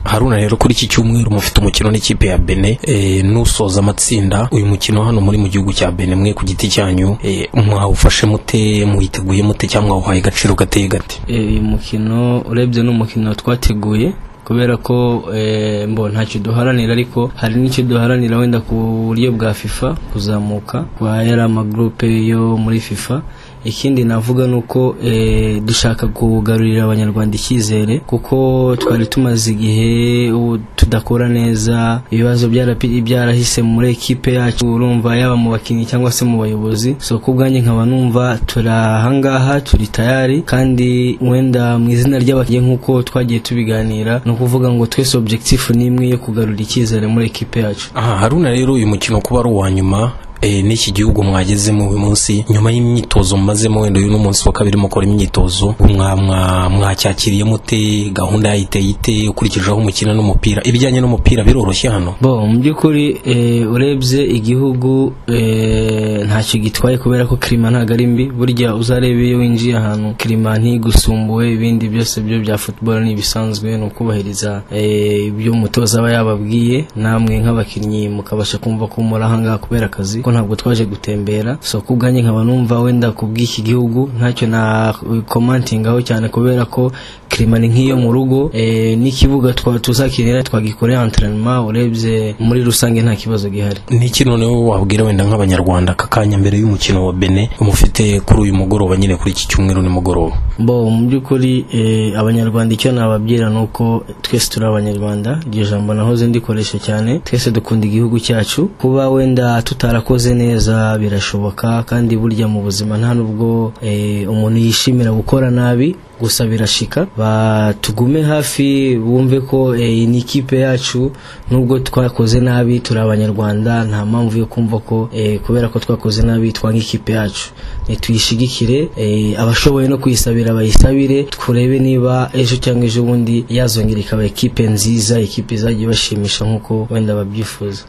haruna rero kuri iki cyumweru mufite umukino n'ikipe ya bene n'usoza amatsinda uyu mukino hano muri mu gihugu cya bene mwe ku giti cyanyu eh, mwawufashe mute muwiteguye mute cyangwa mwawuhaye agaciro gateye gate uyu mukino urebye ni umukino twateguye kubera ko eh, mbo ntacyo duharanira ariko hari n'icyo duharanira wenda ku buryo bwa fifa kuzamuka kwa yari amagurupe yo muri fifa ikindi navuga ni uko eh, dushaka kugarurira abanyarwanda icyizere kuko twari tumaze igihe ubu tudakora neza ibibazo byarapi- byarahise muri ekipe yacu urumva yaba mu bakinnyi cyangwa se mu bayobozi so ku bwanjye nkaba numva turi ahangaha turi tayari kandi wenda mu izina ry'abakinnyi nk'uko twagiye tubiganira ni ukuvuga ngo twese objectif ni imwe yo kugarura icyizere muri ekipe yacu aha haruna rero uyu mukino kuba ari uwa nyuma eh, n'iki gihugu mwagezemo uyu munsi nyuma y'imyitozo mumazemo wenda uyu n'umunsi wa kabiri mukora imyitozo mwa- mwa- mwacyakiriye mute gahunda yayiteye ite ukurikije aho umukino n'umupira ibijyanye n'umupira biroroshye hano bo mu by'ukuri eh, urebye igihugu eh, ntacyo gitwaye kubera ko kirima ntabwo ari mbi burya uzarebe iyo winjiye ahantu kirima ntigusumbuwe ibindi byose byo bya football ni ibisanzwe ni ukubahiriza eh, ibyo umutoza aba yababwiye namwe nk'abakinnyi mukabasha kumva ko muri ahangaha kubera akazi ko ntabwo twaje gutembera so ku bwanjye nkaba numva wenda ku bw'iki gihugu ntacyo na komantingaho cyane kubera ko kirima ni nk'iyo mu rugo eh, n'ikibuga twa- tuzakinira twagikoreye entraînement urebye muri rusange nta kibazo gihari niki noneho wabwira wenda nk'abanyarwanda aka kanya mbere y'umukino wa bene mufite kuri uyu mugoroba nyine kuri iki cyumweru nimugoroba bo mu by'ukuri eh, abanyarwanda icyo nababwira ni uko twese turi abanyarwanda iryo jambo nahoze ndikoresha cyane twese dukunda igihugu cyacu kuba wenda tutarakoze neza birashoboka kandi burya mu buzima nta nubwo eh, umuntu yishimira gukora nabi gusa birashika Ba- tugume hafi wumve ko eh, iyi ni ikipe yacu nubwo twakoze nabi turi abanyarwanda nta mpamvu yo kumva ko eh, kubera ko twakoze nabi twanga ikipe yacu tuyishigikire abashoboye no kuyisabira bayisabire turebe niba ejo cyangwa ejo bundi yazongera ikaba ikipe nziza ikipe izajya ibashimisha nk'uko wenda babyifuza